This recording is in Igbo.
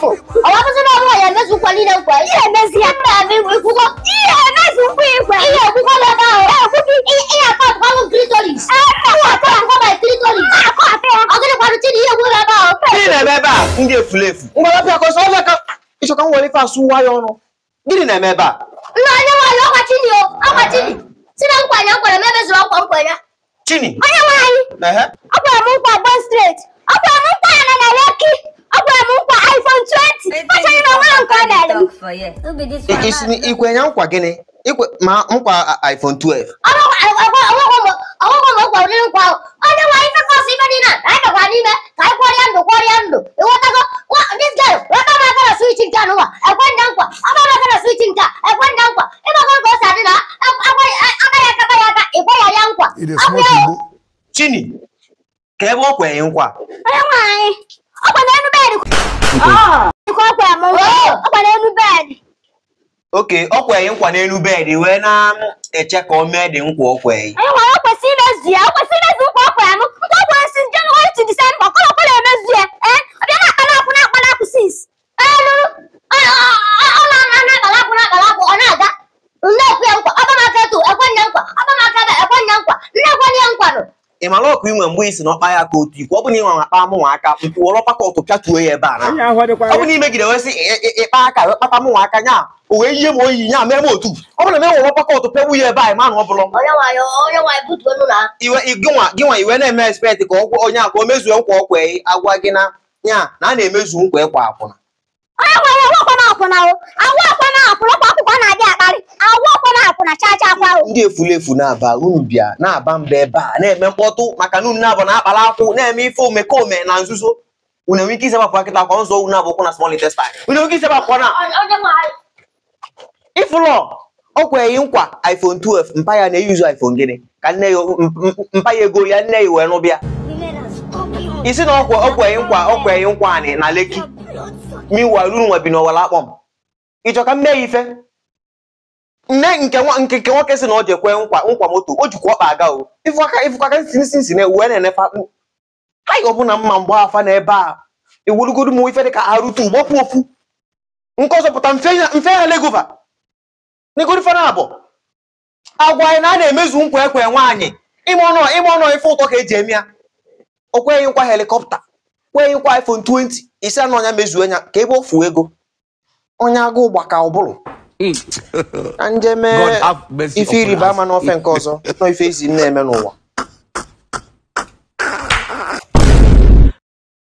efu ọwa bụzi na ọnwa ya emezu nkwa niile nkwa ihe emezi ya mba eme ikwugo ihe emezu nkwa igwe ihe ekwugo n'ebe ahụ ihe akọ atụkwanụ clitoris ihe akọ atụkwa my clitoris ọ gịnịkwanụ chi na ihe ekwugo n'ebe ahụ gịnị na-eme ebe a ndị efulefu mgbarapịa ka ọsọ ọbịa ka ịchọ ka m were ife asụ nwa ya ọnụ gịnị na-eme ebe a nna onye nwaanyị ọkwa chini o ọkwa chini si na nkwa ya nkwere m emezuru ọkwa nkwere chini onye nwaanyị ehe ọ gwara m nkwa gbo straight ọ gwara m nkwa ya nọ na leki ọ gwara m nkwa iphone 20 ọchọghị na onwere nke ọ na-ere m for you. Who be this I- one? isi ni- ikwe ya nkwa gịnị ikwe ma nkwa a- iphone 12 ọgwụgwọ m gwara ụdịrị nkwa ahụ onye nwaanyị ife kọsụ ife dị na ka anyị nọkwa n'ime ka anyị kwọrịa ndụ kwọrịa ndụ ịghọtago dis girl weta m aka na swich nke anụnwa ekwe nda nkwa aka m aka na swich nke a ekwe nda nkwa ịgbagoro ka o si adị na agaghị akaba ya aka ịkwe ya ya nkwa It is Abụ smoke ya Igbo. chini ka ebe ọ kwenye nkwa onye nwaanyị ọkwa n'elu bedị ọkwa ọkwa m ọkwa n'elu bedị oke ọ kwenye nkwa n'elu bedị wee na-eche ka o mee dị nkwa o kwenye onye nwaanyị o kwesịrị imezu ya o kwesịrị imezu nkwa ọkwa ya m nkwa ọkwa ya si January to December ọkọlọ ọkọlọ emezu ya ee ọbịa na-akpa na-akwụ na-akpa na-akwụ sis ee lụrụ ọ na-ana na-akpala akwụ na-akpala akwụ ọ na-aga nne-ekwu ya nkwa ọbamaka etu ekwe nne nkwa ọbamaka ebe ekwe nne nkwa nne ekwenye ya nkwa nụ ị mara ọkụ inwe mgbe isi na ọkpa ya ka otu ikwu ọ bụ na inwe akpa mụnwa aka mpụ wọrọ pakọtụ pịatuo ya ebe a na Onye ahụ adịkwa ọ bụ na imegide wee sị ị- ị- ịkpa aka wee kpata mụnwa aka nya o wee yie m oyi nya mee m otu ọ bụ na m enwere pakọtụ pịagbu ya ebe a ma na ọ bụrụ onye nwaanyị onye nwaanyị butuo nụ na iwe i- gịnwa gịnwa iwe na-eme expect ka ọ gwa onye a ka o mezuo nkwa ọkwa ya agwa gị na nya na a na-emezu nkwa ịkwa akwụna onye nwaanyị awụ ọkwa na-akwụna o awụ ọkwa na-akwụna ọkwa akwụkwọ na-adị akparị awụ ọkwa na-akwụna chaa chaa kwa o ndị efulefu na-aba unu bịa na-aba mba ebe a na-eme mkpọtụ maka na unu na-abụ na-akpara akwụ na-eme ife omekome na nzuzo unu enwe ike isebapụ akịta akwa nzọ unu abụkwụ na small intestine unu enwe ike isebapụ na onye nwaanyị ịfụlọ ọ kweghị nkwa iphone 12 mpa ya na-eyuzu iphone gịnị ka nne ya m- m- mpa ya ego ya nne ya wee nụbịa isi na ọkwe ọ kweghị nkwa ọ kweghị nkwa anị na leki miwa ruru nwa bi n'ọwara akpọm ịchọ ka m mee ya ife nne nke nwa nke nke nwoke si na ọ ji ekwe nkwa nkwa moto o jikwa ọkpa aga o ifụaka ifụaka nsi nsi nsi na uwe na-enefe akpụ ha yi ọbụna mma mgba afa n'ebe a ewurugodu m ife dị ka arụtu gbọpụ ofu nke ọzọ pụta mfe ya mfe ya legova n'igoro ife na-abụ agwa anyị na a na-emezu nkwa ekwe nwaanyị ime ọnụ ime ọnụ ife ụtọ ka eji eme ya o kweghị nkwa helikọpta kweghị nkwa iphone 20 isi anụ ọnya mezuo ya ka ebe o fuo ego onye agụụ gbaka ụbụrụ na nje mee God have mercy ife upon ịrịba us. ama n'ofe nke ọzọ nọ ife ezi m na-eme n'ụwa